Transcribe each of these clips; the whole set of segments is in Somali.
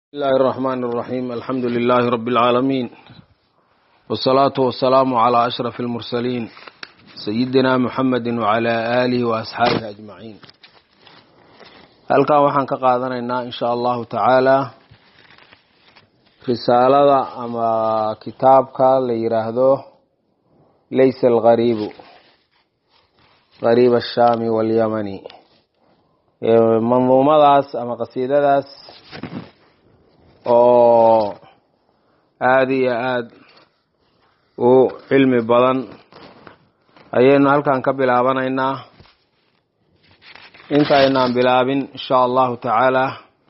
بسم الله الرحمن الرحيم الحمد لله رب العالمين والصلاة والسلام على أشرف المرسلين سيدنا محمد وعلى آله وأصحابه أجمعين halkan waxaan ka qaadanaynaa in sha allahu tacaala risaalada ama kitaabka la yiraahdo laysa algariibu gariib ashaami walyamani manduumadaas ama qasiidadaas oo aada iyo aada u cilmi badan ayaynu halkan ka bilaabanaynaa intaynaan bilaabin insha allahu tacaala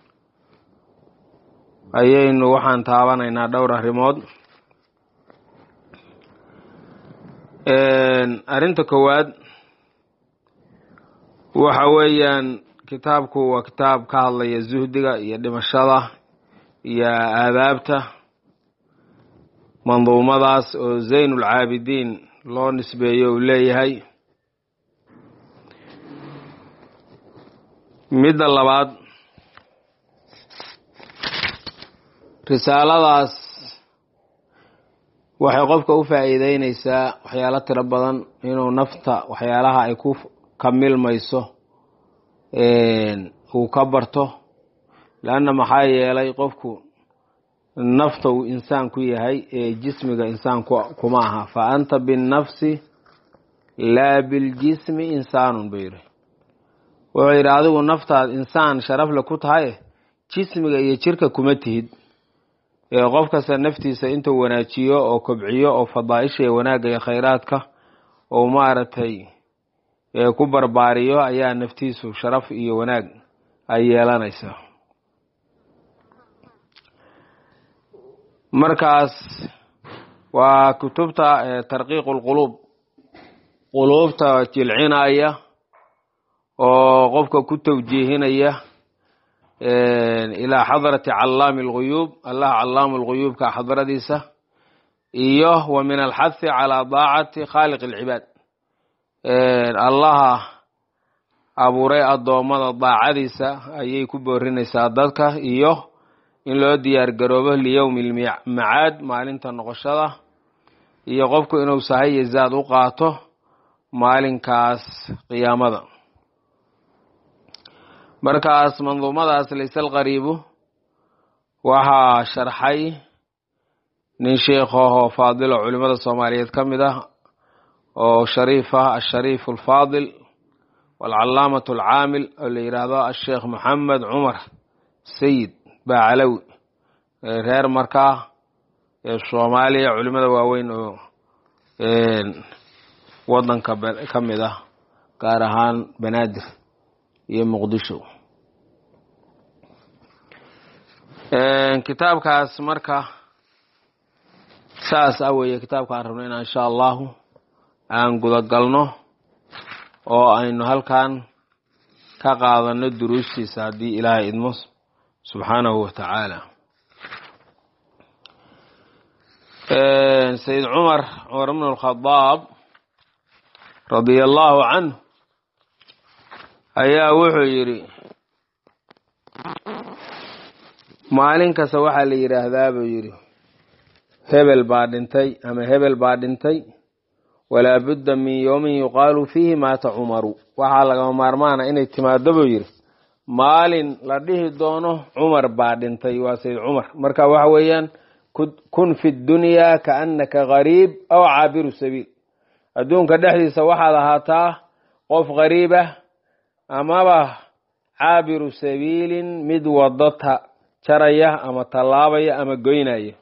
ayaynu waxaan taabanaynaa dhowr arrimood arrinta koowaad waxa weeyaan kitaabku waa kitaab ka hadlaya zuhdiga iyo dhimashada iyo aadaabta manduumadaas oo zayn ulcaabidiin loo nisbeeyo uu leeyahay midda labaad risaaladaas waxay qofka u faa'iideyneysaa waxyaalo tiro badan inuu nafta waxyaalaha ay ku kamilmayso uu ka barto leanna maxaa yeelay qofku nafta uu insaan ku yahay ee jismiga insaan kuma aha fa anta binnafsi laa biljismi insaanun buu yidhi wuxuu yidhi adigu naftaad insaan sharafle ku tahay jismiga iyo jirka kuma tihid qof kasta naftiisa intuu wanaajiyo oo kobciyo oo fadaaisha iyo wanaagga iyo khayraadka oo maaragtay ku barbaariyo ayaa naftiisu sharaf iyo wanaag ay yeelanaysaa markaas waa kutubta tarqiiqu lquluub quluubta jilcinaya oo qofka ku tawjiihinaya ilaa xadrati callaami alguyuub allah callaamu lguyuubka xadradiisa iyo wa min alxathi calaa daacati khaaliq alcibaad allaha abuuray addoommada daacadiisa ayay ku boorinaysaa dadka iyo in loo diyaar garoobo liyowmi lmacaad maalinta noqoshada iyo qofku inuu sahay iyo zaad u qaato maalinkaas qiyaamada markaas manduumadaas layse alqariibu waxaa sharxay nin sheikhaho faadilo culimada soomaaliyeed ka mid ah oo shariif ah ashariif alfaadil waalcalaamatu alcaamil oo la yidhaahdo asheekh maxamed cumar sayid baacalawi reer markaa ee soomaaliya culimada waaweyn oo wadanka ka mid ah gaar ahaan banaadir iyo muqdisho kitaabkaas marka saas a weeye kitaabka aan rabno inaan insha allahu aan gudagalno oo aynu halkan ka qaadano duruustiisa haddii ilaahay idmo subxaanahu wa tacaala sayid cumar cumar bn alkhadaab radia allahu canhu ayaa wuxuu yidhi maalin kasta waxaa la yidhaahdaa buu yidhi hebel baa dhintay ama hebel baa dhintay walaa budda min yowmin yuqaalu fiihi maata cumaru waxaa lagama maarmaana inay timaado buu yidhi maalin la dhihi doono cumar baa dhintay waa sayid cumar marka waxa weeyaan kun fi dunyaa kaannaka gariib aw caabiru sabiil adduunka dhexdiisa waxaad ahaataa qof gariib ah amaba caabiru sabiilin mid wado ta jaraya ama tallaabaya ama goynaya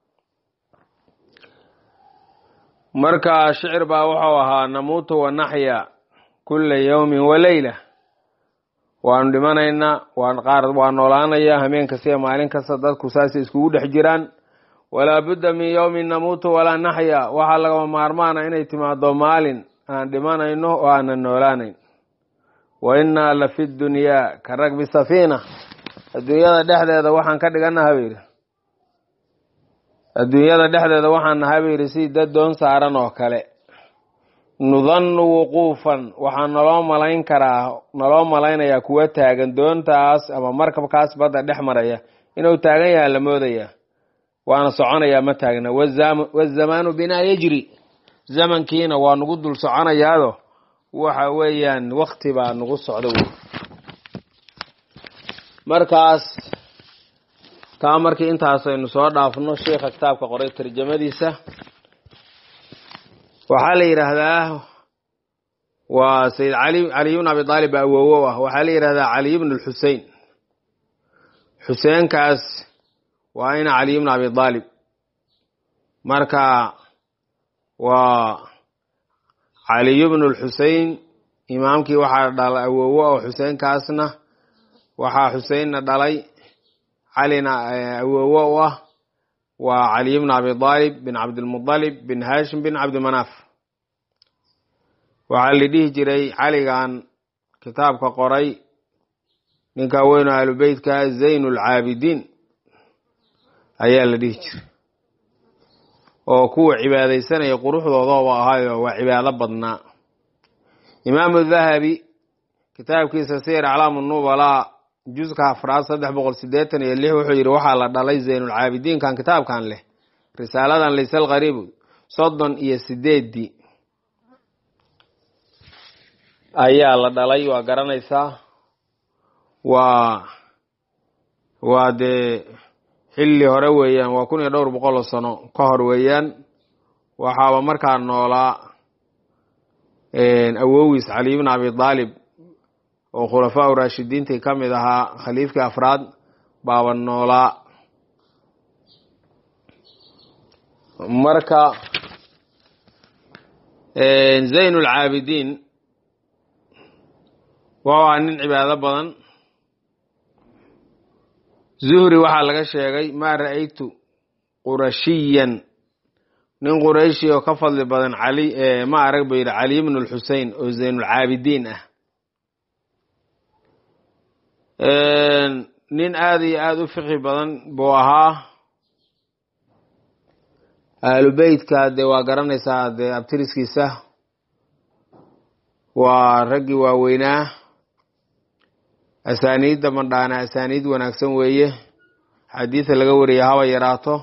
marka shicir baa wuxuu ahaa namuutu wa naxya kulla yowmin wa leyla waanu dhimanaynaa waan qaar waa noolaanaya hameen kasta iyo maalin kasta dadku saasay iskugu dhex jiraan walaa budda min yowmin namuutu walaa naxya waxaa lagama maarmaana inay timaado maalin aan dhimanayno oo aanan noolaanayn wa innaa la fi dunyaa ka ragbi safiina adduunyada dhexdeeda waxaan ka dhiganaha buu yidhi adduunyada dhexdeeda waxaan nahay buu yidhi si dad doon saaran oo kale nudannu wuquufan waxaa naloo malayn karaa naloo malaynayaa kuwa taagan doontaas ama markabkaas badda dhex maraya inuu taagan yaha la moodayaa waana soconayaa ma taagna wazamaanu binaa yajri zamankiina waa nagu dul soconayaado waxa weeyaan wakti baa nagu socda wey markaas taa markii intaasaynu soo dhaafno sheikha kitaabka qoray tarjamadiisa waxaa la yidhaahdaa waa sayid cali caliy bn abi aalib baa awowo ah waxaa la yidhahdaa caliy bn lxusein xuseenkaas waa ina caliy bn abi aalib marka waa caliy bn lxusein imaamkii waxaa dhalay awowo oo xuseenkaasna waxaa xuseinna dhalay calina awowo u ah waa caliy bn abi aalib bin cabdilmualib bin hashim bin cabdimanaaf waxaa la dhihi jiray caligan kitaabka qoray ninka weyno ahlubeytka zayn lcaabidiin ayaa la dhihi jiray oo kuwa cibaadaysanaya quruxdoodaba ahaayo waa cibaado badnaa imaamu dahabi kitaabkiisa siyar aclaamu nubalaa juska afraad saddex boqol sideetan iyo lix wuxuu yidhi waxaa la dhalay zaynulcaabidiinkan kitaabkan leh risaaladan laysal qariibu soddon iyo sideeddii ayaa la dhalay waa garanaysaa waa waa dee xilli hore weeyaan waa kun iyo dhowr boqol oo sano ka hor weeyaan waxaaba markaa noolaa awowiis caliy bn abi aalib oo khulafaa u raashidiintii ka mid ahaa khaliifkii afraad baaba noolaa marka zayn lcaabidiin wuxuu ahaa nin cibaado badan zuhri waxaa laga sheegay maa ra'aytu qurashiyan nin qurayshi oo ka fadli badan cali ma arag buu yidhi caliy bn lxusein oo zaynulcaabidiin ah nin aada iyo aada u fiqi badan buu ahaa ahlubeytka dee waa garanaysaa dee abtiriskiisa waa raggii waaweynaa asaaniidda mandhaana asaaniid wanaagsan weeye xadiida laga wariya haba yaraato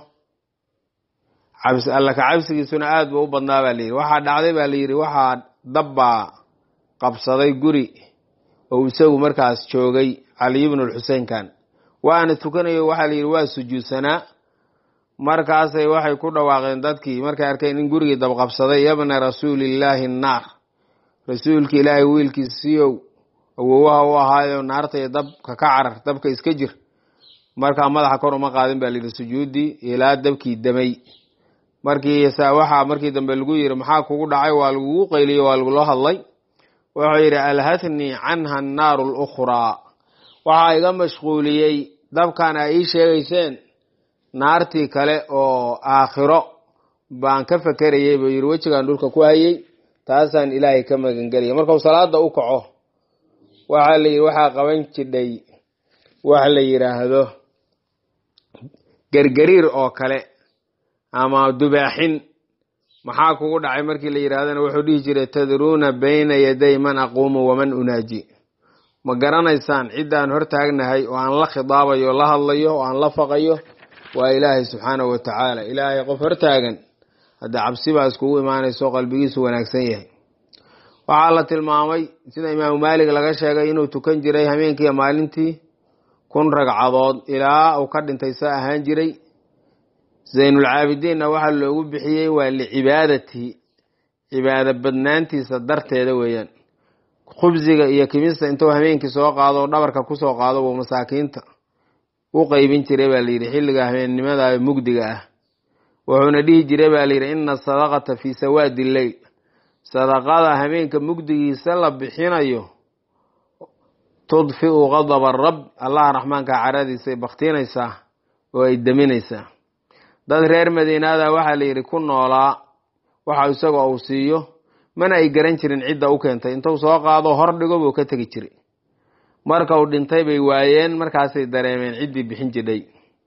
cabs alla ka cabsigiisuna aada buu u badnaa baa layidhi waxaa dhacday baa layidhi waxaa dabbaa qabsaday guri oo isagu markaas joogay caliy bnu lxuseinkan waana tukanayo waxaa la yidhi waa sujuudsanaa markaasay waxay ku dhawaaqeen dadkii markay arkeen in gurigii dabqabsaday yabna rasuulillaahi annaar rasuulka ilaahay wiilkiisiiow awowaha u ahaayo naarta iyo dabka ka carar dabka iska jir markaa madaxa kor uma qaadin baa layidhi sujuuddii ilaa dabkii damay markii waxaa markii dambe lagu yidhi maxaa kugu dhacay waa lagugu qayliyo waa lagula hadlay wuxuu yidhi alhathnii canha annaaru lukhraa waxaa iga mashquuliyey dabkan ay ii sheegayseen naartii kale oo aakhiro baan ka fakerayay buu yidhi wejigaan dhulka ku hayay taasaan ilaahay ka magangelaya markau salaada u kaco waxaa la yidhi waxaa qaban jidhay wax la yidhaahdo gergariir oo kale ama dubaaxin maxaa kugu dhacay markii la yidhahdana wuxuu dhihi jiray tadruuna bayna yaday man aquumu waman unaaji ma garanaysaan ciddaan hor taagnahay oo aan la khidaabayo la hadlayo oo aan la faqayo waa ilaahay subxaanahu wa tacaala ilaahay qof hortaagan haddii cabsi baa iskugu imaanayso qalbigiisu wanaagsan yahay waxaa la tilmaamay sida imaamu maalik laga sheegay inuu tukan jiray habeenkiiyo maalintii kun ragcadood ilaa uu ka dhintay sa ahaan jiray zaynulcaabidiinna waxaa loogu bixiyey waa licibaadatihi cibaado badnaantiisa darteeda weeyaan khubsiga iyo kimista intuu habeenkii soo qaado dhabarka kusoo qaado buu masaakiinta u qeybin jiray baa layidhi xilliga habeennimada mugdiga ah wuxuuna dhihi jiray baa layidhi ina asadaqata fii sawaadi lleyl sadaqada habeenka mugdigiisa la bixinayo tudfiu qadaba rab allaha raxmaanka caradiisay baktinaysaa oo ay deminaysaa dad reer madiinaada waxaa la yidhi ku noolaa waxa isagoo uu siiyo mana ay garan jirin cidda u keentay intuu soo qaado hor dhigo buu ka tegi jiray marka uu dhintay bay waayeen markaasay dareemeen ciddii bixin jidhay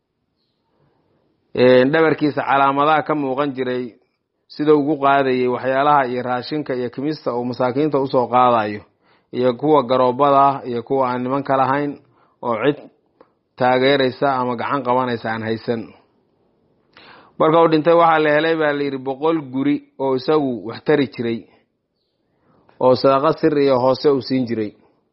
dhabarkiisa calaamadaha ka muuqan jiray sida ugu qaadayay waxyaalaha iyo raashinka iyo kimista uu masaakiinta usoo qaadayo iyo kuwa garoobada iyo kuwa aan nimanka lahayn oo cid taageeraysa ama gacan qabanaysa aan haysan marka uu dhintay waxaa la helay baa la yidhi boqol guri oo isagu wax tari jiray oo sadaqo sir iyo hoose uu siin jiray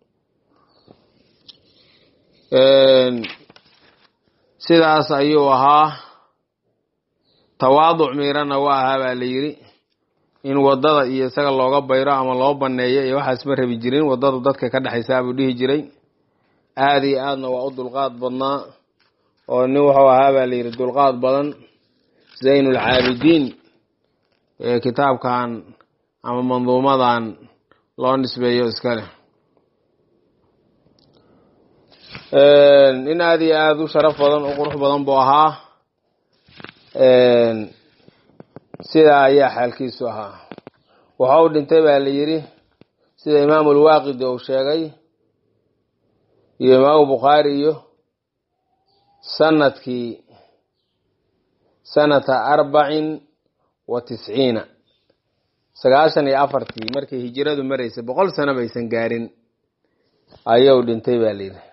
sidaas ayuu ahaa tawaaduc miirana waa ahaa baa la yidhi in waddada iyo isaga looga bayro ama loo banneeyo iyo waxaas ma rabi jirin waddadu dadka ka dhexaysaa buu dhihi jiray aada iyo aadna waa u dulqaad badnaa oo nin wuxuu ahaa baa la yidhi dulqaad badan zaynulcaabidiin ee kitaabkan ama manduumadan loo nisbeeyo iska leh nin aada iyo aada u sharaf badan u qurux badan buu ahaa sidaa ayaa xaalkiisu ahaa waxa uu dhintay baa la yidhi sida imaamu lwaaqidi uu sheegay iyo imaamu bukhaari iyo sanadkii sanata arbacin wa tisciina sagaashan iyo afartii markay hijiradu maraysay boqol sano baysan gaarin ayuu dhintay baa la yidhi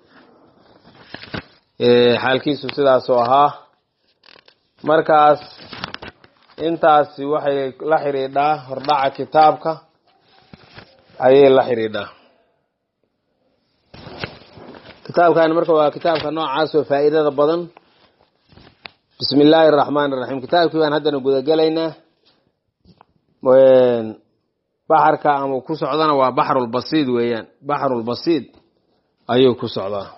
xaalkiisu sidaasuu ahaa markaas intaasi waxay la xidhiidhaa hordhaca kitaabka ayay la xidhiidhaa kitaabkan marka waa kitaabka noocaas oo faa'iidada badan bismi illaahi araxmaan iraxiim kitaabkii baan haddana gudagelaynaa baxarka ama ku socdana waa baxrulbasiid weeyaan baxrulbasiid ayuu ku socdaa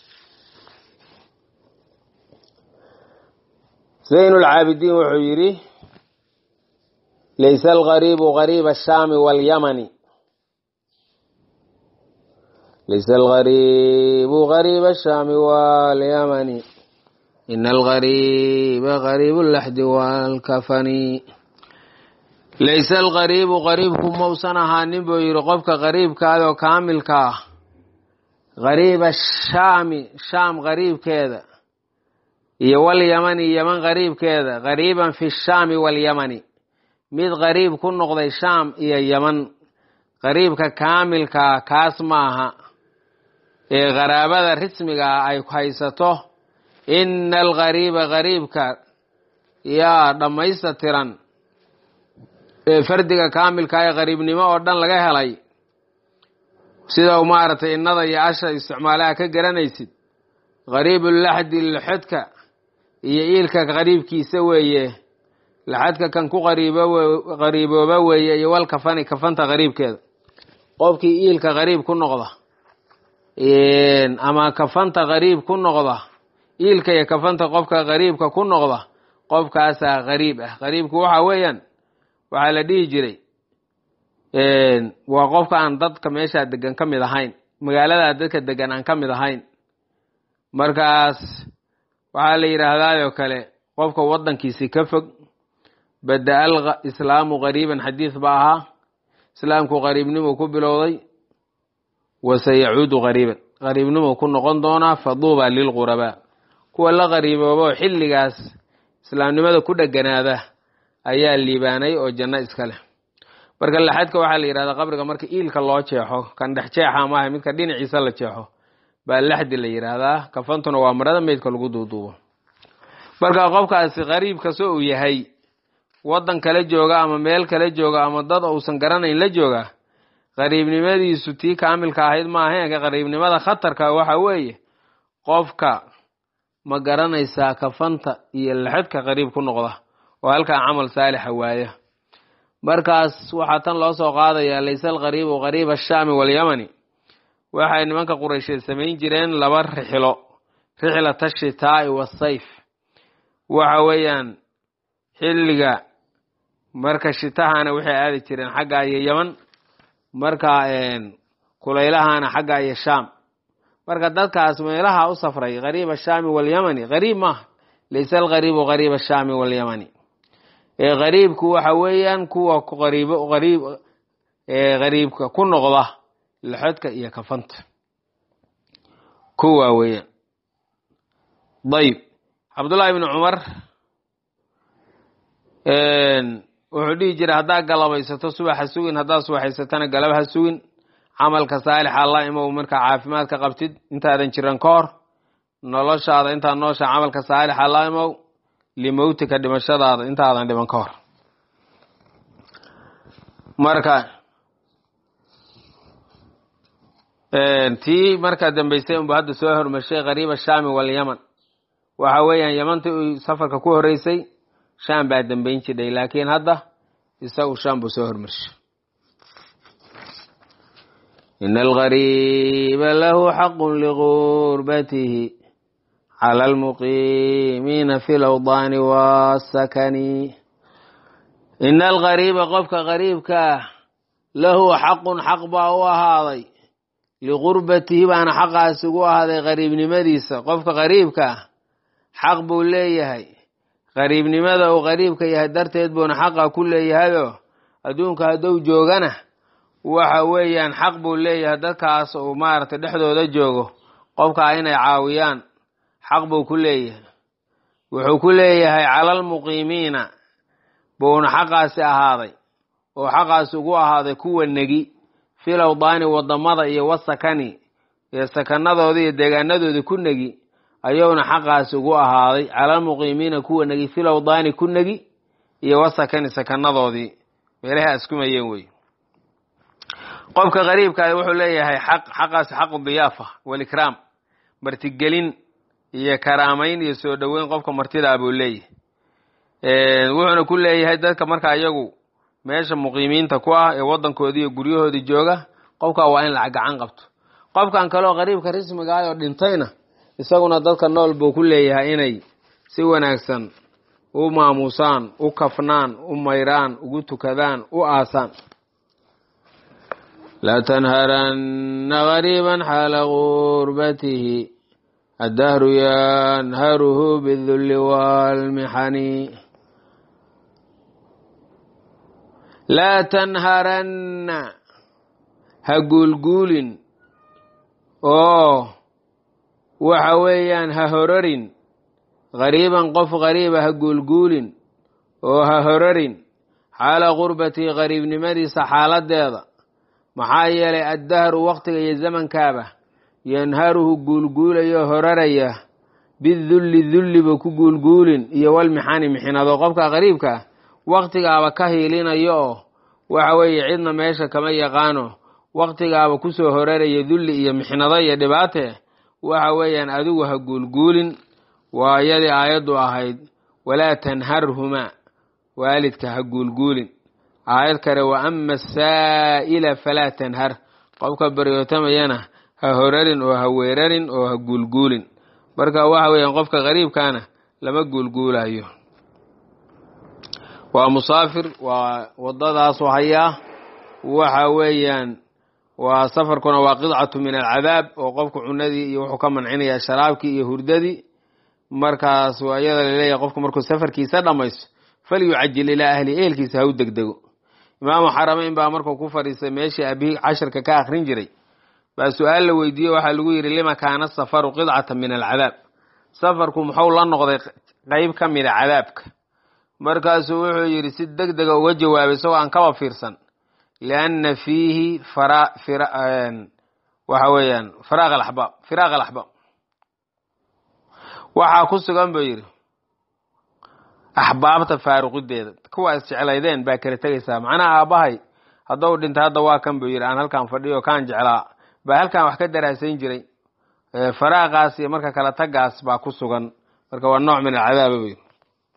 zaynulcaabidiin wuxuu yidhi laysa algariibu gariiba ashaami walyamani laysa algariibu gariiba ashaami walyamani ina algariiba gariibu laxdi waalkafani layse algariibu gariibku mausan ahaanin buu yidhi qofka gariibkaadoo kaamilka ah gariiba shaami shaam gariibkeeda iyo walyamani yeman gariibkeeda gariiban fi shaami walyamani mid gariib ku noqday shaam iyo yeman gariibka kaamilkaa kaas maaha ee qaraabada rismigaa ay haysato ina algariiba gariibka yaa dhammaystatiran ee fardiga kaamilka ee qariibnimo oo dhan laga helay sida maaragtay innada iyo asha isticmaalaha ka garanaysid qariibulaxdi laxodka iyo iilka qariibkiisa weeye laxadka kan ku qariibooba weeye iyo wal kafani kafanta qariibkeeda qofkii iilka qariib ku noqda ama kafanta qariib ku noqda iilka iyo kafanta qofka qariibka ku noqda qofkaasaa qariib ah qariibku waxa weeyaan waxaa la dhihi jiray waa qofka aan dadka meeshaa degan ka mid ahayn magaaladaa dadka degan aan ka mid ahayn markaas waxaa la yidhaahdaayoo kale qofka waddankiisi ka fog bada al islaamu qariiban xadiis ba ahaa islaamku qariibnimuu ku bilowday wase yacuudu qariiban qariibnimuu ku noqon doonaa faduuba lilqurabaa kuwa la qariiboobo xilligaas islaamnimada ku dheganaada ayaa liibaanay oo janno iska leh marka laxadka waxaa la yidhahdaa qabriga marka iilka loo jeexo kan dhex jeexa maaha midka dhinaciisa la jeexo baa laxdi la yidhaahdaa kafantuna waa marada meydka lagu duuduubo marka qofkaasi qariib kastoo uu yahay waddan kala jooga ama meel kala jooga ama dad uusan garanayn la jooga qariibnimadiisu tii kaamilka ahayd maahaen qariibnimada khatarka waxa weeye qofka ma garanaysaa kafanta iyo laxadka qariib ku noqda oo halkaa camal saalixa waaya markaas waxaa tan loo soo qaadayaa layse alqariibu qariiba ashaami walyamani waxay nimanka quraysheed samayn jireen laba rixilo rixlata ashitaa'i wasayf waxa weeyaan xilliga marka shitahana waxay aadi jireen xagga iyo yeman marka kulaylahana xagga iyo shaam marka dadkaas meelaha u safray qariib ashaami walyamani qariib maaha layse alqariibu qariib ashaami walyamani ee qariibku waxa weeyaan kuwa qariib qariib qariibka ku noqda laxodka iyo kafanta kuwaa weeyaan dayib cabdullaahi ibni cumar wuxuu dhihi jiray haddaa galabaysato subaxa sugin haddaad subaxaysatana galab ha sugin camalka saalixa alla imow markaa caafimaad ka qabtid intaadan jiran ka hor noloshaada intaad noosha camalka saalixa la imow limowtika dhimashadaada intaadan dhiban ka hor marka tii markaa dambaysay unba hadda soo hormarshay qariiba shaami walyaman waxa weeyaan yamantii uu safarka ku horeysay shaam baa dambayn jidhay laakiin hadda isagu shaam buu soo hormarshay ina algariiba lahu xaqun ligurbatihi cala almuqiimiina fi lawdaani wasakani ina algariiba qofka gariibkaa lahu xaqun xaq baa u ahaaday ligurbatihi baana xaqaas ugu ahaaday qariibnimadiisa qofka qariibkaa xaq buu leeyahay qariibnimada uu qariibka yahay darteed buuna xaqa ku leeyahayoo adduunka hadduu joogana waxa weeyaan xaq buu leeyahay dadkaas uu maaragtay dhexdooda joogo qofkaa inay caawiyaan xaq buu ku leeyahay wuxuu ku leeyahay calalmuqiimiina buuna xaqaasi ahaaday oo xaqaas ugu ahaaday kuwa negi fil awdaani wadamada iyo wasakani iyo sakanadooda iyo deegaanadoodii ku negi ayuuna xaqaas ugu ahaaday calalmuqiimiina kuwa negi fil awdaani ku negi iyo wasakani sakanadoodii meelaha askumayeen wey qofka qariibkaa wuxuu leeyahay xaq xaqaas xaqu diyaafa walikraam martigelin iyo karaamayn iyo soo dhoweyn qofka martidaa buu leeyahay wuxuuna ku leeyahay dadka markaa iyagu meesha muqiimiinta ku ah ee waddankoodii iyo guryahoodii jooga qofkaa waa in lacag gacan qabto qofkan kaleoo qariibka rismigaah oo dhintayna isaguna dadka nool buu ku leeyahay inay si wanaagsan u maamuusaan u kafnaan u mayraan ugu tukadaan u aasaan laa tanharanna gariiban xaala gurbatihi addahru yanharuhu bidulli waalmixani laa tanharanna ha guulguulin oo waxa weeyaan ha hororin gariiban qof gariiba ha guulguulin oo ha hororin xaala gurbatihi qariibnimadiisa xaaladeeda maxaa yeelay addahru waktiga iyo zamankaaba yanharuhu guulguulayo horaraya bidulli dulliba ku guulguulin iyo walmixani mixinado qofka qariibkaa waktigaaba ka hiilinayo oo waxa weeye cidna meesha kama yaqaano waktigaaba kusoo horaraya dulli iyo mixnado iyo dhibaate waxa weeyaan adigu ha guulguulin waa iyadii aayaddu ahayd walaa tanharhumaa waalidka ha guulguulin aayad kale wa ama asaa'ila falaa tanhar qofka baryootamayana ha horarin oo ha weerarin oo ha guulguulin marka waxa weeyaan qofka qariibkaana lama guulguulayo waa musaafir waa wadadaasu hayaa waxa weeyaan waa safarkuna waa qidcatu min alcadaab oo qofku cunadii iyo wuxuu ka mancinaya sharaabkii iyo hurdadii markaas waa iyada laleeyahay qofku markuu safarkiisa dhammaysto falyucajil ilaa ahli ehelkiisa ha u degdego imaamu xarameyn baa markuu ku fadhiistay meeshii abihi casharka ka akrin jiray baa su-aal la weydiiye waxaa lagu yidhi lima kaana safaru qidcata min alcadaab safarku muxuu la noqday qeyb ka mida cadaabka markaasuu wuxuu yidhi si deg dega uga jawaabay isagoo aan kaba fiirsan lianna fiihi waxa weeyaan firaaq alaxbaab firaaq alaxbaab waxaa ku sugan buu yidhi axbaabta faaruqideeda kuwa isjeclaydeen baa kala tegaysaa macnaha aabbahay haddou dhintay hadda waa kan buu yidhi aan halkaan fadhiyo kaan jeclaa baa halkaan wax ka daraasayn jiray faraaqaas iyo marka kala tagaas baa ku sugan marka waa nooc min alcadaaba buu yidhi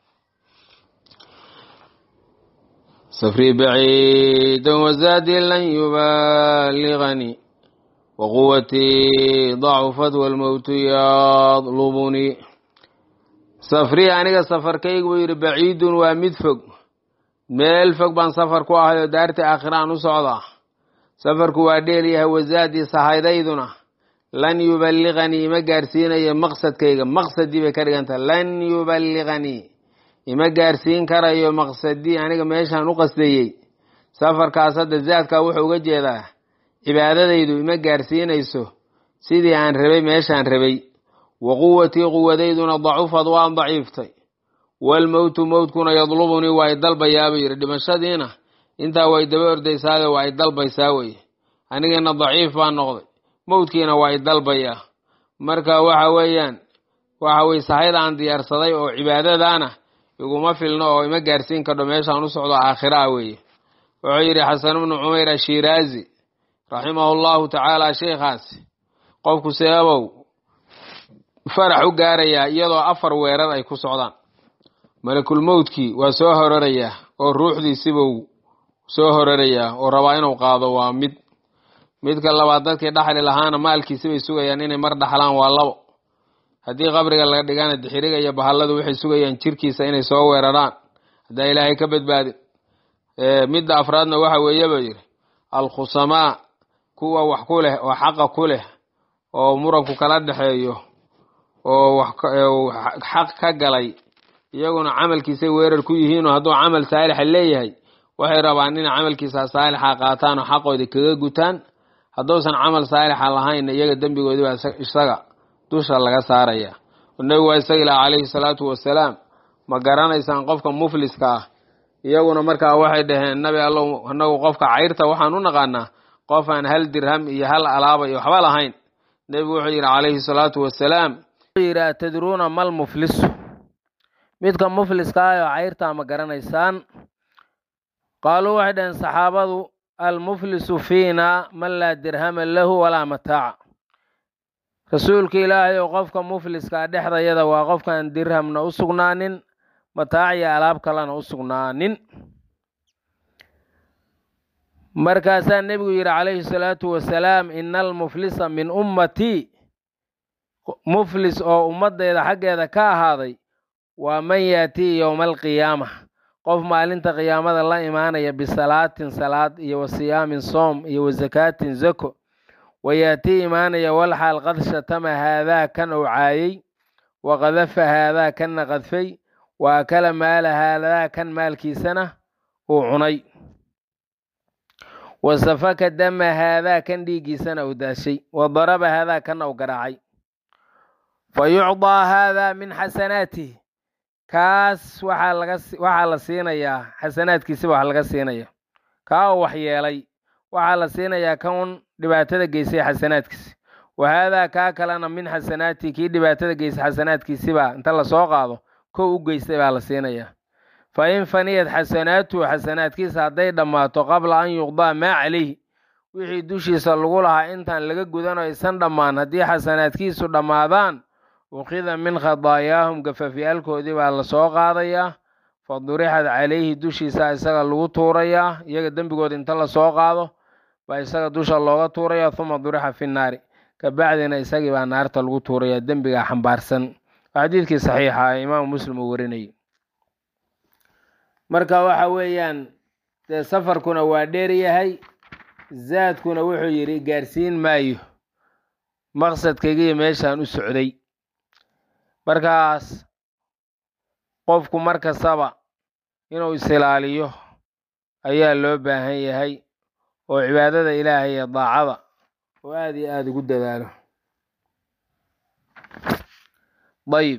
safrii baciidan wazaadii lan yubaliganii waquwatii dacufat walmowtu yadlubunii safrii aniga safarkaygu buu yidhi baciidun waa mid fog meel fog baan safar ku ahay oo daartii aakhiraan u socdaa safarku waa dheelyahay wazaadii sahaydayduna lan yuballiganii ima gaarsiinayo maqsadkayga maqsadii bay ka dhigantah lan yuballiganii ima gaarsiin karayo maqsadii aniga meeshaan u qasdayey safarkaas hadda zaadkaa wuxuu uga jeedaa cibaadadaydu ima gaarsiinayso sidii aan rabay meeshaan rabay wa quwatii quwadayduna dacufad waan daciiftay waalmowtu mowtkuna yadlubunii waa y dalbayaa buu yidhi dhimashadiina intaa way daba ordaysaayo waa y dalbaysaa weye anigiina daciif baa noqday mowdkiina waa y dalbayaa marka waxa weeyaan waxa weye sahayda aan diyaarsaday oo cibaadadaana iguma filno oo ima gaarsiin kardho meeshaan u socdo aakhiraa weeye wuxuu yidhi xasan bnu cumayr ashiraazi raximahu llahu tacaala sheikhaasi qofku seebow farax u gaarayaa iyadoo afar weerar ay ku socdaan malakulmowdkii waa soo horarayaa oo ruuxdiisibuu soo horarayaa oo rabaa inuu qaado waa mid midka labaad dadkii dhaxli lahaana maalkiisibay sugayaan inay mar dhaxlaan waa labo haddii qabriga laga dhigana dixiriga iyo bahalladu waxay sugayaan jirkiisa inay soo weeraraan haddaa ilaahay ka badbaadin midda afraadna waxa weeye buu yidhi alkhusamaa kuwa wax ku leh oo xaqa ku leh oo muranku kala dhexeeyo oo xaq ka galay iyaguna camalkiisay weerar ku yihiinoo hadduu camal saalixa leeyahay waxay rabaan inay camalkiisa saalixa qaataan oo xaqoodii kaga gutaan hadduusan camal saalixa lahayn iyaga dembigoodii baa isaga dusha laga saaraya nebigu waa isaga ilaah calayhi salaatu wasalaam ma garanaysaan qofka mufliska ah iyaguna markaa waxay dhaheen nabi allow anagu qofka cayrta waxaan u naqaanaa qof aan hal dirham iyo hal alaaba iyo waxba lahayn nebigu wuxuu yidhi calayhi salaatu wasalaam yidhi atadruuna mal muflisu midka mufliska ah oo cayrtaa ma garanaysaan qaaluu waxay dhaheen saxaabadu almuflisu fiina man laa dirhama lahu walaa mataaca rasuulka ilaahay oo qofka mufliskaa dhexdayada waa qofkaan dirhamna u sugnaanin mataac iyo alaab kalena u sugnaanin markaasaa nebigu yidhi calayhi salaatu wasalaam ina almuflisa min ummatii muflis oo ummaddeeda xaggeeda ka ahaaday waa man yaatii yowma alqiyaama qof maalinta qiyaamada la imaanaya bisalaatin salaad iyo wa siyaamin soom iyo wa zakaatin zako wayaatii imaanaya walxaal qad shatama haadaa kan uu caayey wa qadafa haadaa kanna qadfay wa akala maala haadaa kan maalkiisana uu cunay wa safaka dama haadaa kan dhiiggiisana uu daashay wa daraba haadaa kanna uu garaacay fa yucdaa haadaa min xasanaatih kaas waxaa laga waxaa la siinayaa xasanaadkiisiba wax laga siinaya kaa uu waxyeelay waxaa la siinayaa kan dhibaatada geysay xasanaadkiisi wa haadaa kaa kalena min xasanaati kii dhibaatada geysay xasanaadkiisibaa inta lasoo qaado kow u geystay baa la siinayaa fa in faniyad xasanaatuhu xasanaadkiisa hadday dhammaato qabla an yuqdaa maa calayhi wixii dushiisa lagu lahaa intaan laga gudan oo aysan dhammaan haddii xasanaadkiisu dhammaadaan ukhida min khadaayaahum gafafyaalkoodii baa lasoo qaadayaa fa durixad calayhi dushiisa isaga lagu tuurayaa iyaga dembigooda inta lasoo qaado baa isaga dusha looga tuuraya huma durixa fi nnaari kabacdina isagii baa naarta lagu tuuraya dembigaa xambaarsan waa xadiidkii saxiixa ee imaamu muslim uu warinayay marka waxa weeyaan dee safarkuna waa dheer yahay zaadkuna wuxuu yidhi gaarsiin maayo maqsadkaygiiyo meeshaan u socday markaas qofku mar kastaba inuu isilaaliyo ayaa loo baahan yahay oo cibaadada ilaahay iyo daacada oo aada iyo aada ugu dadaalo dayib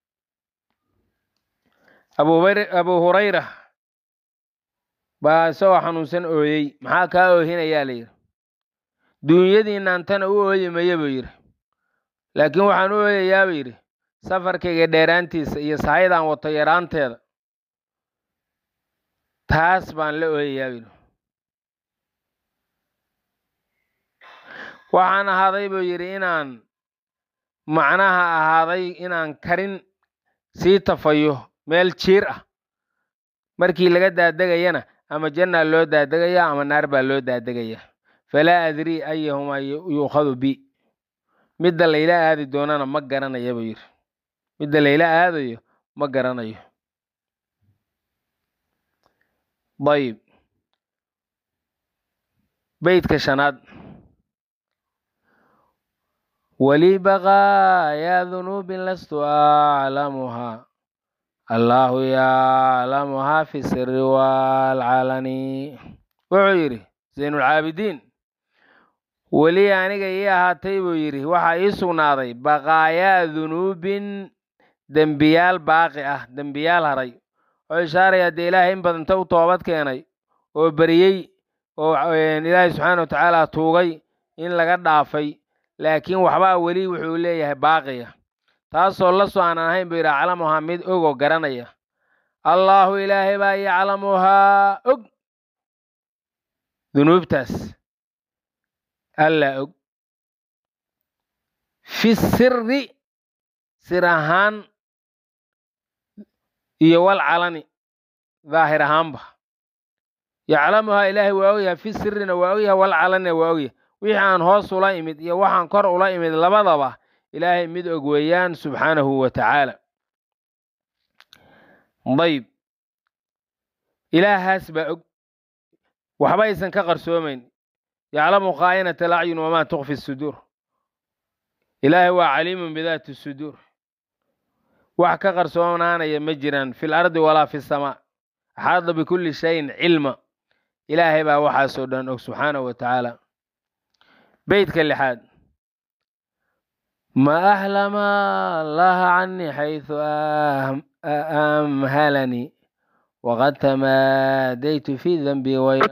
abu hurayra baa isagoo xanuunsan ooyey maxaa kaa oohinayaa layidhi duunyadiinaan tana u ooyi maya buu yidhi laakiin waxaan u ooyayaa buu yidhi safarkayga dheeraantiisa iyo sahaydaan wato yaraanteeda taas baan la ooyayaa buu yidhi waxaan ahaaday buu yidhi inaan macnaha ahaaday inaan karin sii tafayo meel jiir ah markii laga daadegayana ama jannaa loo daadegaya ama naar baa loo daadegaya falaa adrii ayahumaa yuukhadu bi midda layla aadi doonana ma garanaya buu yidhi midda layla aadayo ma garanayo dayib beydka shanaad walii baqaayaa dunuubin lastu aclamuhaa allaahu yaclamuhaa fi siri waalcalani wuxuu yidhi zaynulcaabidiin weli aniga ii ahaatay buu yidhi waxaa ii sugnaaday baqaayaa dunuubin dembiyaal baaqi ah dembiyaal haray oo ishaaraya dee ilaahay in badanta u toobad keenay oo beriyey oo ilaahay subxaana wa tacaala tuugay in laga dhaafay laakiin waxbaa weli wuxuu leeyahay baaqiya taasoo la soo aanan ahayn buu yidhi aclamuhaa mid ogoo garanaya allaahu ilaahay baa yaclamuhaa og dunuubtaas allaa og fi siri sir ahaan iyo wal calani daahir ahaanba yaclamuhaa ilaahay waa ogyahay fi sirina waa ogyahay wal calanina waa ogyahay wixii aan hoos ula imid iyo waxaan kor ula imid labadaba ilaahay mid og weeyaan subxaanahu wa tacaala dayb ilaahaas baa og waxba aysan ka qarsoomayn yaclamu khaa'inata alacyun wamaa tukfi suduur ilaahay waa caliimun bidaati suduur wax ka qarsoonaanaya ma jiraan fi lardi walaa fi samaa axaada bikulli shayin cilma ilaahay baa waxaasoo dhan og subxaanahu wa tacaala beytka lixaad ma ahlama allaha canii xaysu amhalanii waqad tamaadaytu fi danbi waya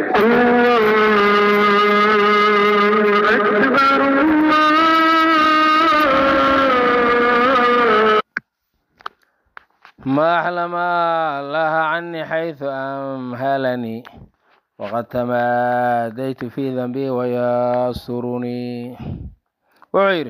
ما أحلم الله عني حيث أمهلني وقد تماديت في ذنبي ويسرني وعير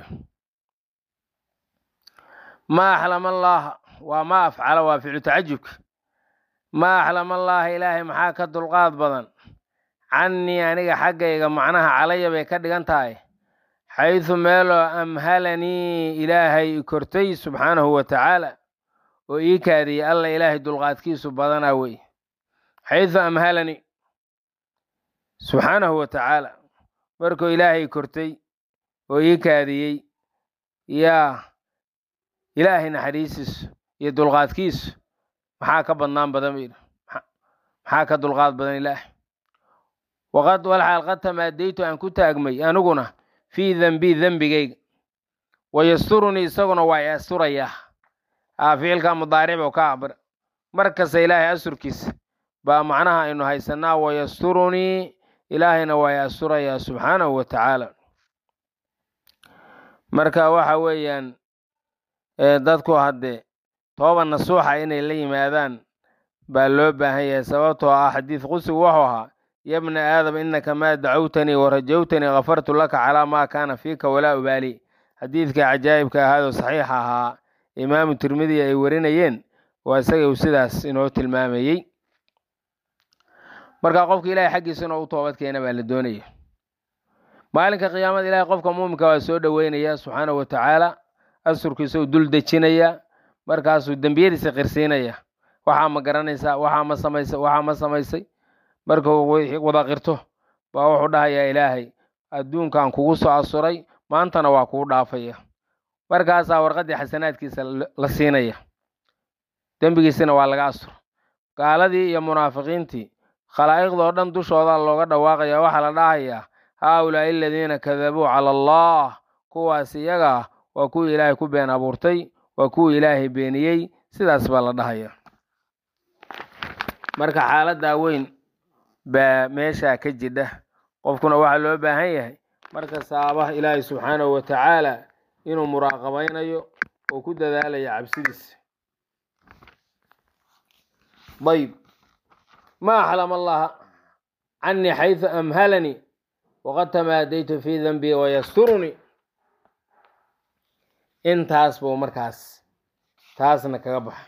ما أحلم الله وما أفعل وافعل تعجبك ما أحلم الله إلهي محاكة القاض بدن عني أنيق حقيقة معناها علي بيكد قنتاي حيث ميلو أمهلني إلهي كرتي سبحانه وتعالى oo ii kaadiyey alla ilaahay dulqaadkiisu badanaa wey xaysu amhalani subxaanahu wa tacaala markuu ilaahay kortay oo ii kaadiyey yaa ilaahay naxariisiisu iyo dulqaadkiisu maxaa ka badnaan badan bu yidhi maxaa ka dulqaad badan ilaahay waqad walxaal qad tamaadaytu aan ku taagmay aniguna fii dembii dembigayga wayasturunii isaguna waa i asturayaa aa ficilka mudaaric buu ka cabir mar kasta ilaahay asurkiisa baa macnaha aynu haysanaa wayasturunii ilaahayna waa i asturayaa subxaanahu wa tacaala marka waxa weeyaan dadku haddee tooba nasuuxa inay la yimaadaan baa loo baahan yahay sababtoo ah xadiid qusigu wuxuu ahaa yabna aadam innaka maa dacawtanii warajawtanii kafartu laka calaa maa kaana fiika walaa ubaali xadiidka cajaa'ibka ahaadoo saxiixa ahaa imaamu tirmidi ay warinayeen waa isaga uu sidaas inoo tilmaamayey marka qofka ilaahay xaggiisa inuu u toobad keena baa la doonaya maalinka qiyaamada ilahay qofka muuminka waa soo dhoweynaya subxaanahu wa tacaala asurkiisa uu dul dejinaya markaasuu dembiyadiisa qirsiinaya waxaa ma garanaysaa waxaa ma samaysay waxaa ma samaysay markuu wada qirto baa wuxuu dhahayaa ilaahay adduunkan kugu soo asuray maantana waa kugu dhaafaya markaasaa warqaddii xasanaadkiisa la siinaya dembigiisina waa laga asur gaaladii iyo munaafiqiintii khalaa'iqdoo dhan dushooda looga dhawaaqaya waxaa la dhahayaa haa ulaa'i aladiina kadabuu cala allah kuwaas iyaga ah waa kuwii ilaahay ku been abuurtay waa kuwii ilaahay beeniyey sidaas baa la dhahaya marka xaaladdaa weyn baa meeshaa ka jidha qofkuna waxaa loo baahan yahay marka saaba ilaahay subxaanahu wa tacaala inuu muraaqabaynayo oo ku dadaalayo cabsidiisa ayb ma axlam allaha canii xaysu amhalanii waqad tamaadaytu fii danbii wayasturunii intaas buu markaas taasna kaga baxa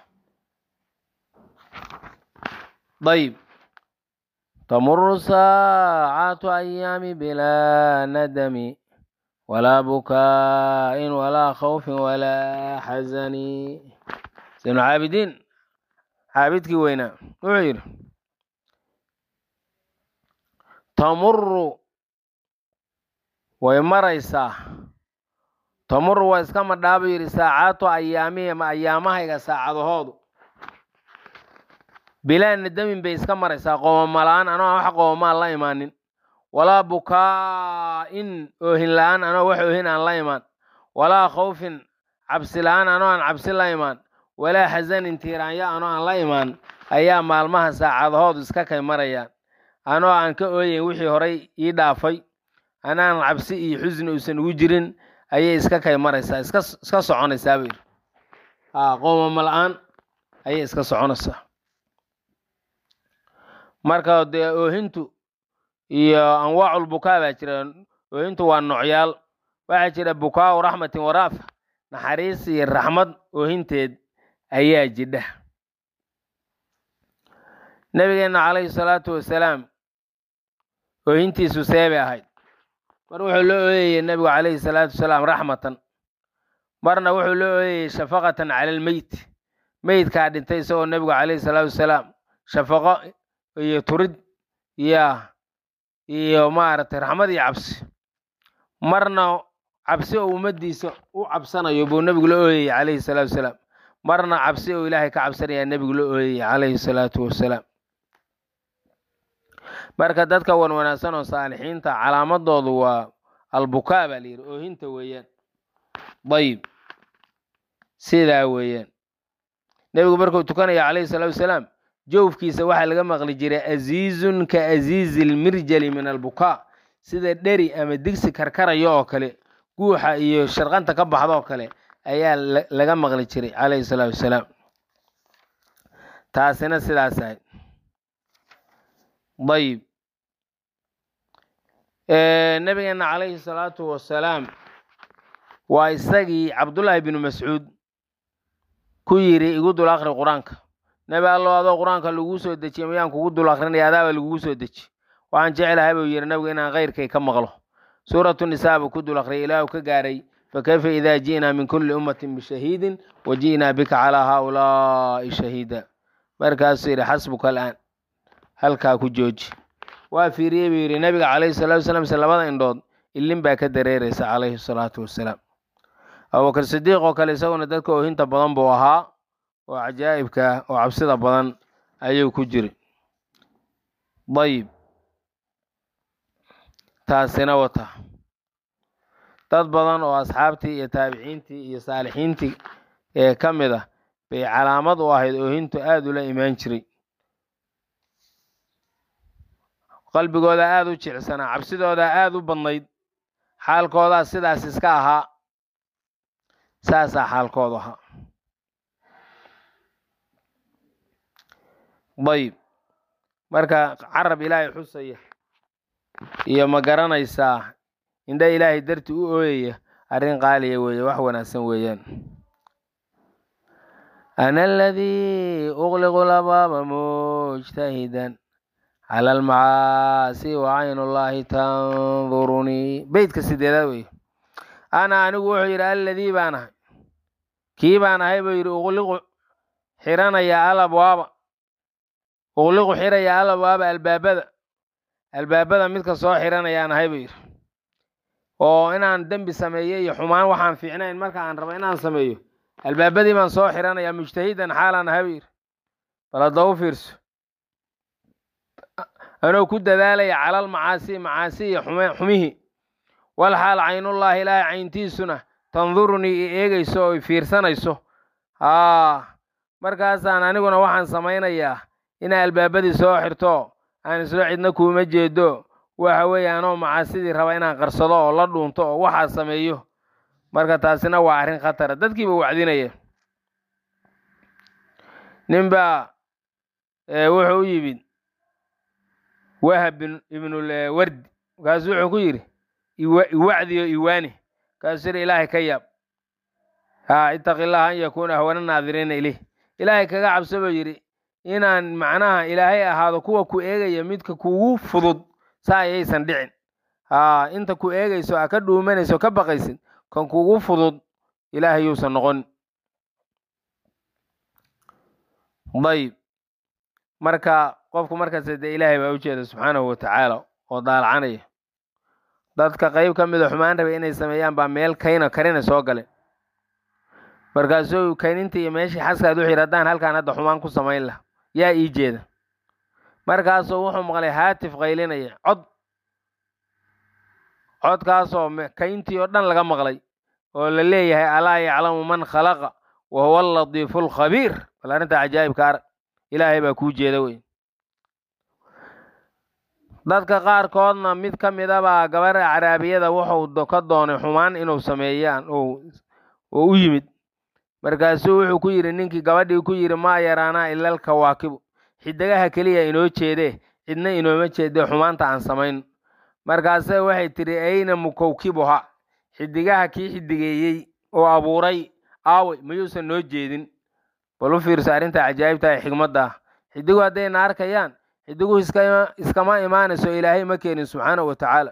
ayb tamuru saacatu ayaami bilaa nadami walaa bukaa'in walaa khawfin walaa xasani sinu caabidiin caabidkii weynaa wuxuu yidhi tamuru way maraysaa tamuru waa iska madhaabu yidhi saacaatu ayaamihi ma ayaamahayga saacadahoodu bilaa nadamin bay iska maraysaa qoomamalaan anoo wax qoomamaan la imaanin walaa bukaa'in oohin la-aan anoo wax oohin aan la imaan walaa khawfin cabsi la-aan anoo aan cabsi la imaan walaa xasanin tiiraanyo anoo aan la imaan ayaa maalmaha saacadahoodu iska kay marayaan anoo aan ka ooyeyn wixii horay ii dhaafay anaan cabsi iyo xusni uusan ugu jirin ayay iska kay maraysaa iska iska soconaysaa buu yidhi a qoomamo la-aan ayay iska soconaysaa marka dee oohintu iyo anwaacul bukaa baa jira oohintu waa noocyaal waxaa jira bukaau raxmatin waraafa naxariis iyo raxmad oohinteed ayaa jidha nabigeenna calayhi salaatu wasalaam oohintiisu seebay ahayd mar wuxuu loo ooyayey nebigu calayhi salaatu wasalaam raxmatan marna wuxuu loo ooyayey shafaqatan cala almeyt meydkaa dhintay isagoo nebigu calayhi salaatu wasalaam shafaqo iyo turid ya iyo maaragtay raxmad iyo cabsi marna cabsi oo ummaddiisa u cabsanayo buu nebigu la ooyayey calayhi salaatu wasalaam marna cabsi oo ilaahay ka cabsanayaa nebigu la ooyayey calayhi salaatu wasalaam marka dadka wan wanaagsan oo saalixiinta calaamadoodu waa albukaa baa layidhi oohinta weeyaan dayib sidaa weeyaan nebigu markuu tukanaya calayhi salaatu wasalaam jowfkiisa waxaa laga maqli jiray aziizun ka aziizi lmirjali min albukaa sida dheri ama digsi karkaraya oo kale guuxa iyo sharqanta ka baxda oo kale ayaa laga maqli jiray calayhi salaatu wasalaam taasina sidaas ahayd dayib nabigeena calayhi salaatu wasalaam waa isagii cabdullaahi binu mascuud ku yidhi igu dul akri qur-aanka nebi allow adoo qur-aanka laguu soo dejiye miyaan kugu dul akrinaya adaaba lagugu soo deji waxaan jeclahay buu yidhi nabigu inaan keyrkay ka maqlo suuratu nisaa buu ku dul akriyay ilaahu ka gaaray fakayfa idaa ji'naa min kulli ummatin bishahiidin wa ji'naa bika calaa haaulaa'i shahiida markaasuu yidhi xasbuka al'aan halkaa ku jooji waa fiiriyey buu yidhi nabiga calayhi salatu wasalaam se labada indhood ilin baa ka dareeraysa calayhi salaatu wasalaam abubakar sidiiq oo kale isaguna dadka oohinta badan buu ahaa oo cajaa'ibka oo cabsida badan ayuu ku jiri dayib taasina wata dad badan oo asxaabtii iyo taabiciintii iyo saalixiintii ee ka mid ah bay calaamad u ahayd oohintu aada ula imaan jiray qalbigooda aada u jecsanaa cabsidooda aada u badnayd xaalkoodaa sidaas iska ahaa saasaa xaalkoodu ahaa dayib marka carab ilaahay xusaya iyo ma garanaysaa indha ilaahay darti u ooyaya arrin qaaliya weeye wax wanaagsan weeyaan ana aladii uqliqu labaaba mujtahidan cala almacaasi wa cayn ullaahi tandurunii beytka sideedaad wey ana anigu wuxuu yidhi alladii baan ahay kii baan ahay buu yidhi uqliqu xiranaya alabwaaba uqliqu xiraya alabwaaba albaabada albaabada midka soo xiranayaan ahay buu yidhi oo inaan dembi sameeyo iyo xumaan waxaan fiicnayn marka aan rabo inaan sameeyo albaabadii baan soo xiranayaa mujtahidan xaalaan ahay buu yidhi bal hadda u fiirso anoo ku dadaalaya calal macaasi macaasi iyo xumihii wal xaal caynullaahi ilaahay cayntiisuna tandurunii i eegayso oo i fiirsanayso haa markaasaan aniguna waxaan samaynayaa inaa albaabadii soo xirto aan islo cidna kuuma jeedo waxa weeye anoo macaasidii raba inaan qarsado oo la dhuunto oo waxaa sameeyo marka taasina waa arrin khatara dadkiiba wacdinaya ninbaa wuxuu u yimid wahab ibnulwardi markaasuu wuxuu ku yidhi iwacdiyo iwaani markaasuu yidhi ilaahay ka yaab haa itaqi illaha an yakuuna ahwana naadiriina ileyh ilaahay kaga cabso buu yidhi inaan macnaha ilaahay ahaado kuwa ku eegaya midka kugu fudud saa ayaysan dhicin haa inta ku eegayso a ka dhuumanayso ka baqaysid kan kugu fudud ilaahay yuusan noqon dayib marka qofku markasta dee ilaahay baa ujeeda subxaanahu watacaala oo daalacanaya dadka qayb ka mida xumaan rabay inay sameeyaan baa meel kayna karina soo galeen markaasuu kaynintii iyo meeshii xaskaad wuxuu yidhi haddaan halkaan hadda xumaan ku samayn laha yaa ii jeeda markaasuu wuxuu maqlay haatif qaylinaya cod codkaasoo kayntii oo dhan laga maqlay oo la leeyahay alaa yaclamu man khalaqa wa huwa aladiifu alkhabiir bal arrinta cajaa'ibka arag ilaahay baa kuu jeeda wey dadka qaarkoodna mid ka midabaa gabar acraabiyada wuxuu ka doonay xumaan inuu sameeyaan oo u yimid markaasuu wuxuu ku yidhi ninkii gabadhii ku yidhi maa yaraanaa ilal kawaakibu xidigaha keliya inoo jeedee cidna inooma jeedee xumaanta aan samayn markaase waxay tidhi ayna mukawkibuha xidigaha kii xidigeeyey oo abuuray aawey mayuusan noo jeedin bal u fiirso arrinta cajaa'ibta ee xigmadda ah xidigu haddayna arkayaan xidiguhu iskama imaanayso ilaahay ma keenin subxaana wa tacaala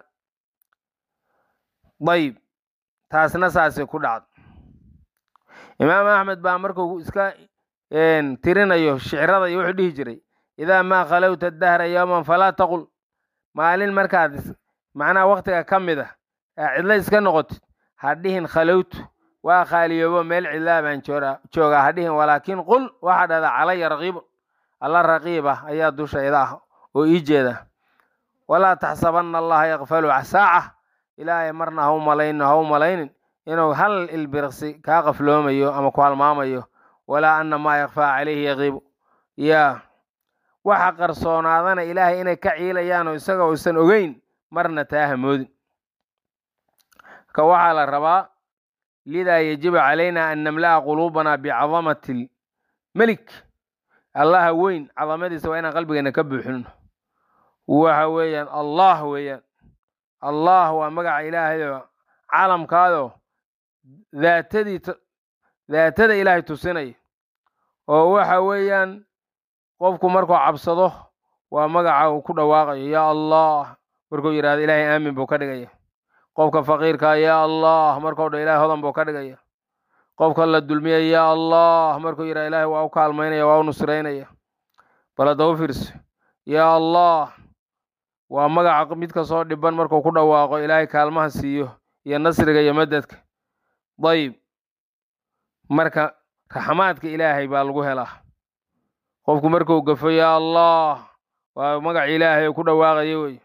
dayib taasna saasay ku dhacda imaam axmed baa markuu iska tirinayo shicrada iyo wuxuu dhihi jiray idaa maa khalowta dahra yowman falaa taqul maalin markaad macnaha wakhtiga ka mid ah aa cidlo iska noqotid ha dhihin khalowtu waa khaaliyoobo meel cidlaa baan joogaa ha dhihin walaakin qul waxaa dhahdaa calaya raqiibun alla raqiib ah ayaa dushayda ah oo ii jeeda walaa taxsabanna allaha yakfalu saaca ilaahay marna ha u malayno ha u malaynin inuu hal ilbirqsi kaa qafloomayo ama ku halmaamayo walaa anna maa yakfaa calayhi yaqiibu yaa waxa qarsoonaadana ilaahay inay ka ciilayaan oo isaga uusan ogeyn marna taa hamoodin ka waxaa la rabaa lidaa yajibu calayna an namla'a quluubana bicadamati melik allaha weyn cadamadiisa waa inaan qalbigeena ka buuxinno waxa weeyaan allah weeyaan allah waa magaca ilaahayoo calamkaadoo daatadii daatada ilaahay tusinaya oo waxa weeyaan qofku markuu cabsado waa magaca uu ku dhawaaqayo yaa allah markuu yidhahdo ilaahay aamin buu ka dhigaya qofka faqiirkaa yaa allah markuu dha ilahay hodan buu ka dhigaya qofka la dulmiya yaa allah markuu yidhahdo ilaahay waa u kaalmaynaya waa u nusraynaya bal hadda u fiirso yaa allah waa magaca mid kastoo dhiban markuu ku dhawaaqo ilaahay kaalmaha siiyo iyo nasriga iyo madadka dayib marka raxmaadka ilaahay baa lagu helaa qofku markuu gafo yaa allah waa magaca ilaahay ku dhawaaqaya wey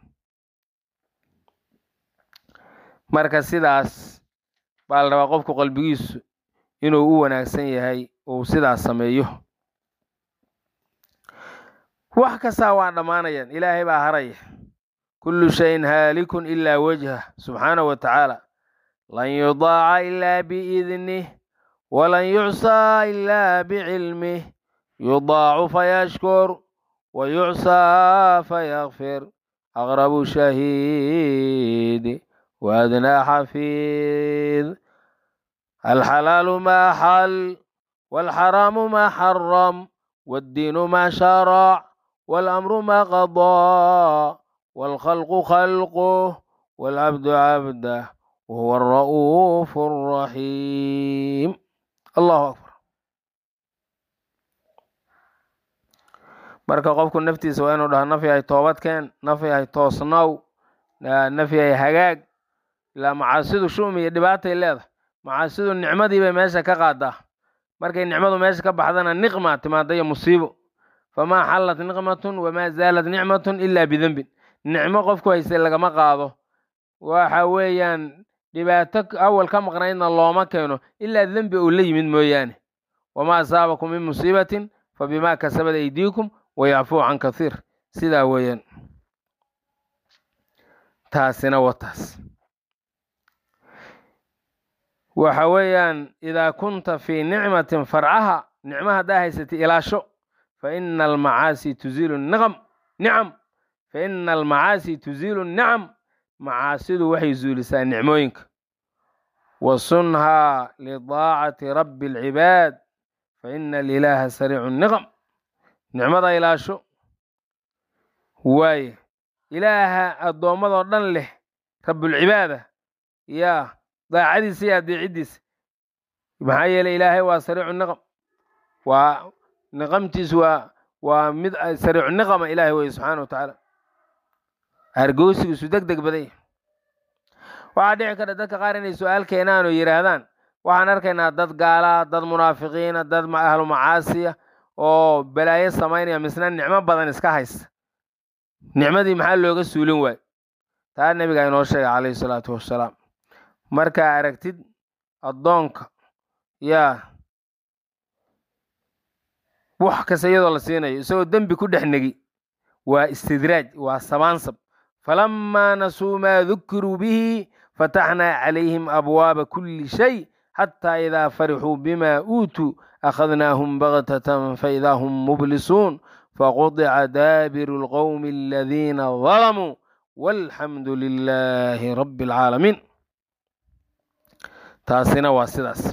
marka sidaas baa la rabaa qofku qalbigiisu inuu u wanaagsan yahay uu sidaas sameeyo wax kastaa waa dhammaanayaan ilaahay baa haraya kullu shayin haalikun ilaa wajhah subxaanahu wa tacaala lan yudaaca ilaa biidnih walan yucsaa ilaa bicilmih yudaacu fayashkur wa yucsaa fayakfir aqrabu shahiid waadnaa xafiid alxalaalu maa xal waalxaraamu maa xaram waaddiinu maa sharac waalamru maa qadaa waalkhalqu khalquh waalcabdu cabdah wahuwa alra'uufu alraxiim allahu akbar marka qofku naftiisa waa inuu dhaho naf yahay toobadkeen naf yahay toosnow naf yahay hagaag ilaa macaasidu shumi iyo dhibaatay leedahay macaasidu nicmadii bay meesha ka qaadaa markay nicmadu meesha ka baxdana niqma timaada iyo musiibo famaa xallat niqmatun wamaa zaalat nicmatun ilaa bidembin nicmo qofku haystay lagama qaado waxa weeyaan dhibaato awal ka maqnaydna looma keeno ilaa dembi uu la yimid mooyaane wamaa asaabakum min musiibatin fa bimaa kasabad aydiikum wayacfuu can kathiir sidaa weeyaan taasina wataas waxa weeyaan idaa kunta fii nicmatin farcaha nicmo haddaa haysatay ilaasho fa ina almacaasi tuziilu niqam nicam fa ina almacaasi tuziilu nicam macaasidu waxay zuulisaa nicmooyinka wa sunhaa lidaacati rabbi alcibaad fa ina alilaaha sariicu niqam nicmada ilaasho waaye ilaaha addoommadoo dhan leh rabbulcibaada yaa daacadiisa iyo adeecidiisa maxaa yeeley ilaahay waa sariicu niqam waa niqamtiisu waa waa mid sariicu niqama ilaahay weye subxaana wa tacaala argoosigiisu deg deg badanya waxaa dhici kara dadka qaar inay su-aal keenaan oo yidhaahdaan waxaan arkaynaa dad gaalaa dad munaafiqiina dad ahlu macaasiya oo balaayo samaynaya misna nicmo badan iska haysta nicmadii maxaa looga suulin waayo taa nebigaa inoo sheegay calayhi salaatu wassalaam markaa aragtid addoonka yaa wax kasta iyadoo la siinayo isagoo dembi ku dhex negi waa istidraaj waa sabaansab falamaa nasuu maa dukiruu bihi fataxnaa calayhim abwaaba kuli shay xataa idaa farixuu bima uutuu akhadnaahum baktatan faidaa hum mublisuun faqudica daabiru lqowmi aladiina dalamuu walxamdu lilaahi rabbi alcaalamiin taasina waa sidaas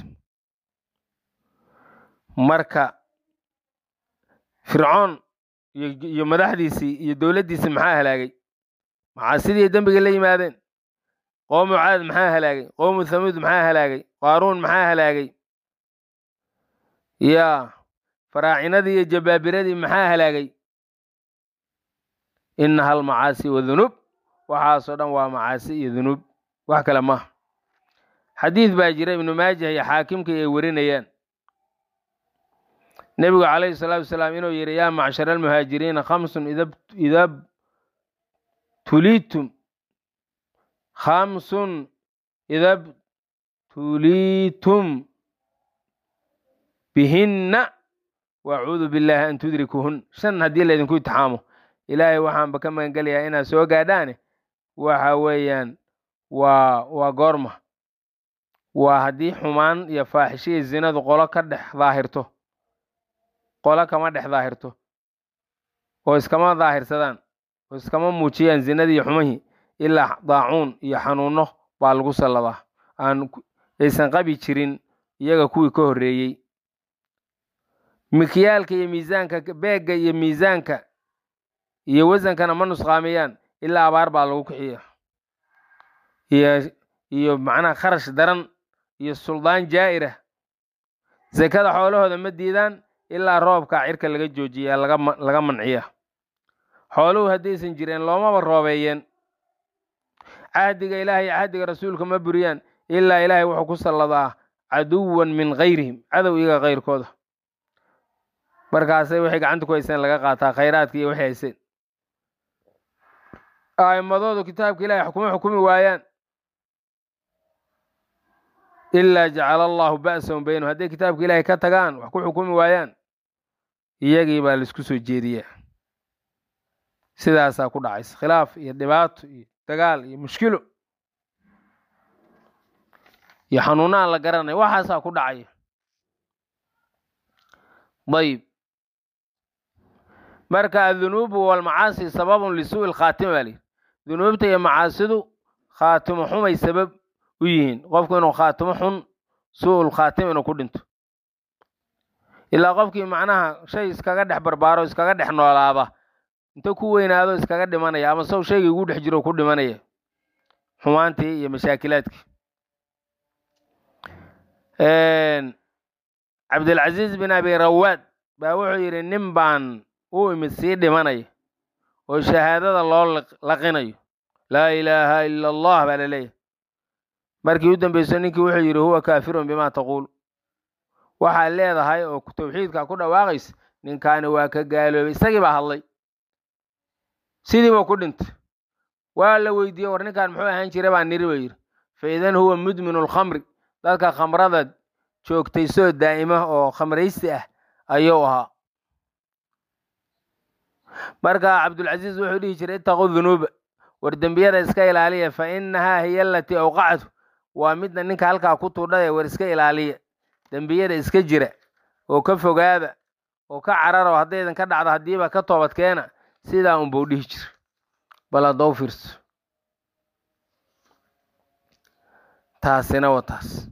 marka fircoon iyo madaxdiisii iyo dowladdiisii maxaa halaagay macaasidii dembiga la yimaadeen qowmu caad maxaa halaagay qowmu thamuud maxaa halaagay qaaruun maxaa halaagay yaa faraacinadii iyo jabaabiradii maxaa halaagay inaha almacaasi wadunuub waxaasoo dhan waa macaasi iyo dunuub wax kale maaha xadiid baa jira ibnu maajah iyo xaakimka ay warinayaan nebigu calayhi salaatu wasalaam inuu yidhi yaa macshara almuhaajiriina khamsun ida tuliitum khamsun ida btuliitum bihinna wacuudu billaahi an tudrikuhun shan haddii laydinku itixaamo ilaahay waxaanba ka magangelayaa inaad soo gaadhaane waxa weeyaan waa waa goorma waa haddii xumaan iyo faaxishiya zinadu qolo ka dhex daahirto qolo kama dhex daahirto oo iskama daahirsadaan oo iskama muujiyaan zinadii iyo xumihii ilaa daacuun iyo xanuuno baa lagu salladaa aan aysan qabi jirin iyaga kuwii ka horreeyey mikyaalka iyo miisaanka beegga iyo miisaanka iyo wasankana ma nusqaamiyaan ilaa abaar baa lagu kixiya iyo iyo macnaha kharash daran iyo suldaan jaa'ira sekada xoolahooda ma diidaan ilaa roobka cirka laga joojiyaa laga manciya xooluhu haddaysan jireen loomaba roobeeyeen cahdiga ilaahay iyo cahdiga rasuulka ma buriyaan ilaa ilaahay wuxuu ku salladaa caduwan min kayrihim cadow iyaga kayrkooda markaasay waxay gacanta ku hayseen laga qaataa khayraadka iyo waxay hayseen a'immadoodu kitaabka ilahay kuma xukumi waayaan ilaa jacala allahu ba'sahum baynahum hadday kitaabka ilaahay ka tagaan wax ku xukumi waayaan iyagii baa laisku soo jeediyaa sidaasaa ku dhacaysa khilaaf iyo dhibaato iyo dagaal iyo mushkilo iyo xanuuna aan la garanay waxaasaa ku dhacaya ayib marka adunuubu walmacaasi sababun lisuu'i lkhaatima baa lihi dunuubta iyo macaasidu khaatimo xumay sabab u yihiin qofku inuu khaatimo xun suu'ul khaatima inuu ku dhinto ilaa qofkii macnaha shay iskaga dhex barbaaro iskaga dhex noolaaba inta ku weynaado iskaga dhimanaya ama sow shaygii ugu dhex jiro ku dhimanaya xumaantii iyo mashaakilaadkii cabdilcaziiz bin abi rawaad baa wuxuu yidhi nin baan u imid sii dhimanaya oo shahaadada loo laqinayo laa ilaaha ila allah baa laleeyahay markii u dambeyso ninkii wuxuu yidhi huwa kaafirun bima taquul waxaad leedahay oo tawxiidka ku dhawaaqaysa ninkaani waa ka gaaloobay isagii baa hadlay sidiiba ku dhintay waa la weydiiyey war ninkaan muxuu ahaan jiray baa niri ba yidhi fa idan huwa mudminu lkhamri dadka khamrada joogtay soo daa'ima oo khamraysi ah ayuu ahaa marka cabdulcasiis wuxuu dhihi jiray ittaquu dunuuba war dembiyada iska ilaaliya fa innahaa hiya alatii awqactu waa midna ninka halkaa ku tuudhaya war iska ilaaliya dembiyada iska jira oo ka fogaada oo ka cararo haddaydan ka dhacdo haddiiba ka toobadkeena sidaa unbuu dhihi jira bal haddou fiirso taasina waa taas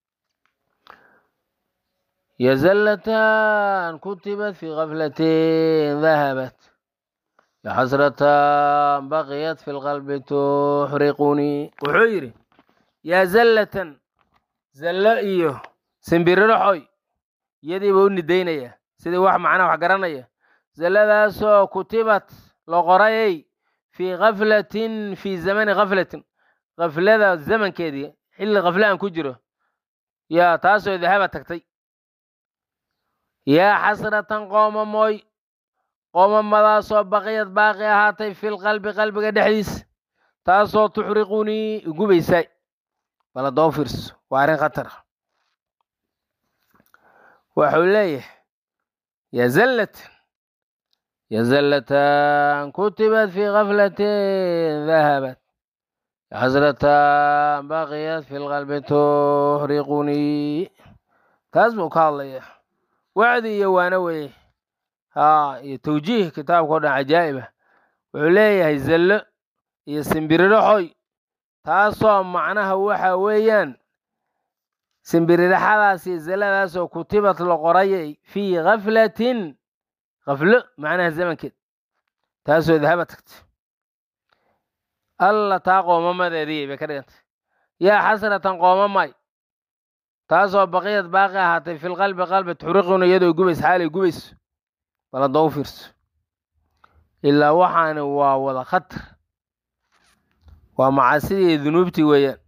yazallatan kutibat fi kaflatin dahabat yaxasratan baqiyat fi lqalbi tuxriqunii wuxuu yidhi yaa zallatan zallo iyo simbiriraxoy iyadiiba u nidaynaya sidii wax macnaha wax garanaya zalladaasoo kutibat la qorayay fii kaflatin fii zamani kaflatin kaflada zamankeedii xilli kafle aan ku jiro yaa taasoo dahaba tagtay yaa xasratan qoomamooy qoomamadaasoo baqiyad baaqi ahaatay fil qalbi qalbiga dhexdiisa taasoo tuxriqunii igubaysaay bala doo fiirso waa arrin khatar ah waxuu leeyahay yaa zallatan yazallatan kutibat fi gaflatin dahabat xasratan baqiyat fi lqalbi tuxriqunii taas buu ka hadlaya wacdi iyo waana weye haa iyo tawjiih kitaabka o dhan cajaa'iba wuxuu leeyahay zallo iyo simbiririxoy taasoo macnaha waxa weeyaan simbiririxadaas iyo zalladaasoo kutibad la qorayay fii gaflatin kaflo macnaha zamankeed taasoo dahaba tagtay alla taa qoomamadeedii bay ka dhigantay yaa xasratan qoomamay taasoo baqiyad baaqi ahaatay filqalbi qalbi tuxriquna iyadoo gubays xaalay gubayso bal hadda u fiirso ilaa waxaani waa wada khatar waa macaasidii dunuubtii weeyaan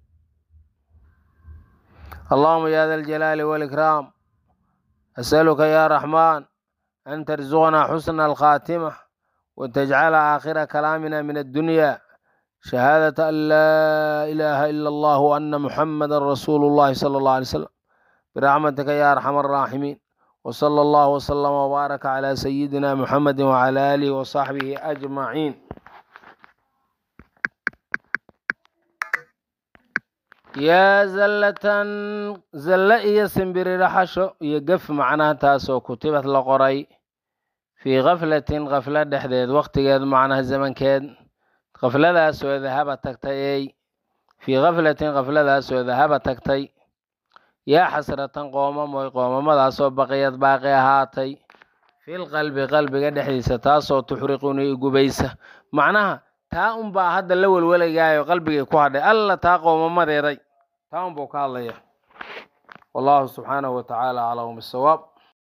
allahuma ya da aljalaali waalikraam asaluka ya raxmaan an tarzuqnaa xusna alkhaatima watajcala aakhira kalaamina min addunya shahaadata an laa ilaaha ila allah ana muxamada rasuulu llahi sala allah alay slam biraxmatika ya arxam araaximiin wsala allahu wslama wbaaraka cala sayidina muxamedi wcala aalihi wasaxbihi ajmaciin yaa zallatan zalle iyo simbiririxasho iyo gef macnaha taasoo kutibad la qoray fii kaflatin kaflo dhexdeed wakhtigeed macnaha zamankeed kafladaasoo dahaba tagtay ey fii kaflatin kafladaasoo dahaba tagtay yaa xasratan qoomamoy qoomamadaasoo baqiyad baaqi ahaatay fil qalbi qalbiga dhexdiisa taasoo tuxriquni gubaysa macnaha taa unbaa hadda la welwalayaayo qalbigay ku hadhay alla taa qoomamadeeday taa unbuu ka hadlaya wallahu subxaanahu wa tacaala aclamu bisawaab